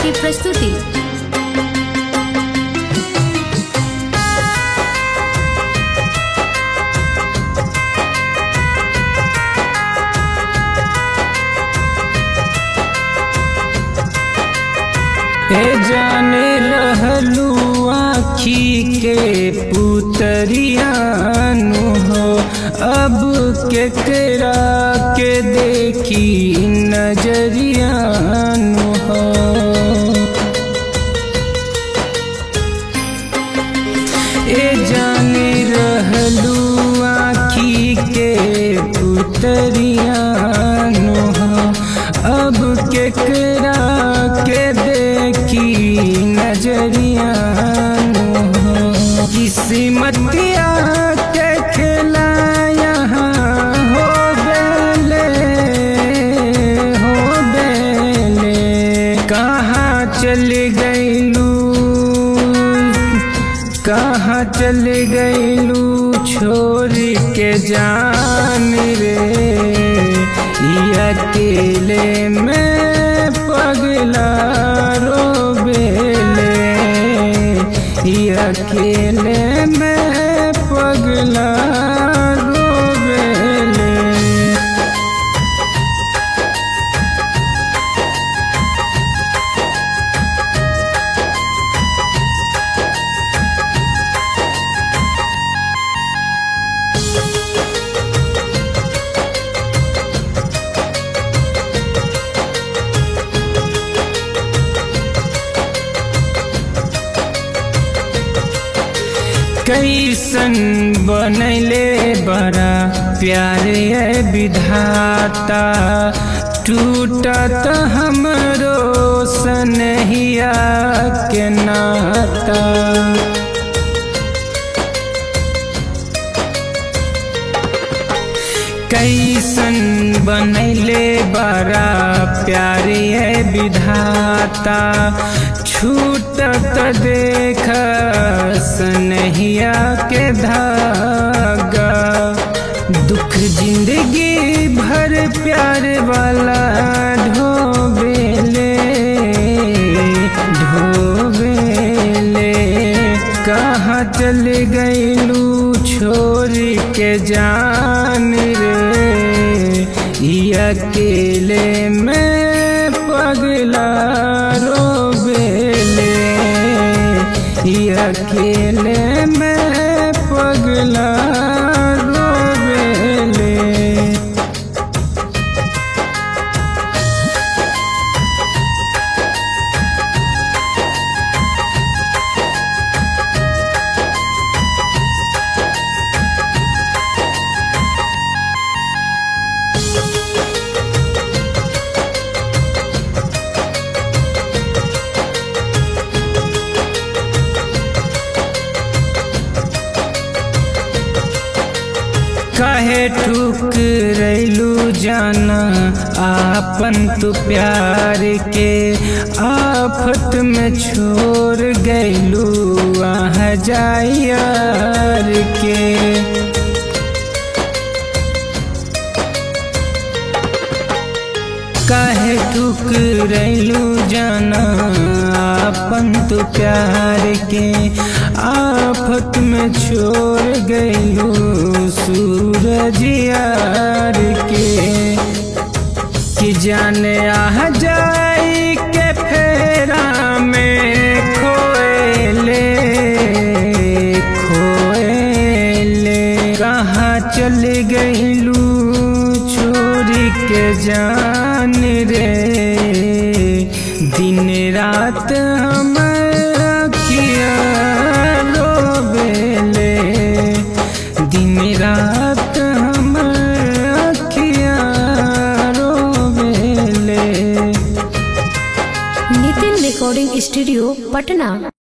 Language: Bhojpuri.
की प्रस्तुति ए जाने रहलू आखी के पुतरियानु हो अब केकरा के देखी नजरियानु हो ए जाने रहलू आखी के पुतरियानु हो अब केकरा के देखी नजरियानु हो किस्मतिया के खेला यहाँ हो बेले हो बेले कहाँ चल गईलू कहाँ चल गईलू छोड़ के जान रे ई अकेले में पगला रोबेले ई अकेले में पगला रोबेले कैसन बनैले बड़ा प्यारे विधाता टूटत हमरो सनहिया के नाता कैसन बनैले बड़ा प्यारे विधाता छूटत देख सनहिया के धागा दुख जिंदगी भर प्यार वाला ढोबेले ढोबेले कहाँ चल गईलू छोड़ के जान रे ई अकेले में पगला रोबेले ई अकेले में पगला रोबेले काहे ठुकरैलू जाना आपन तू प्यार के आफत में छोड़ गैलू आह जायार के काहे ठुकरैलू जाना आपन तू प्यार के आफत में छोड़ गईलू सूरज यार के कि जाने आ जाई के फेरा में खोएले खोएले कहाँ चल गईलू छोड़ के जान रे दिन रात हम अखिया रोबेले दिन रात हम अखिया रोबेले नितिन रिकॉर्डिंग स्टूडियो पटना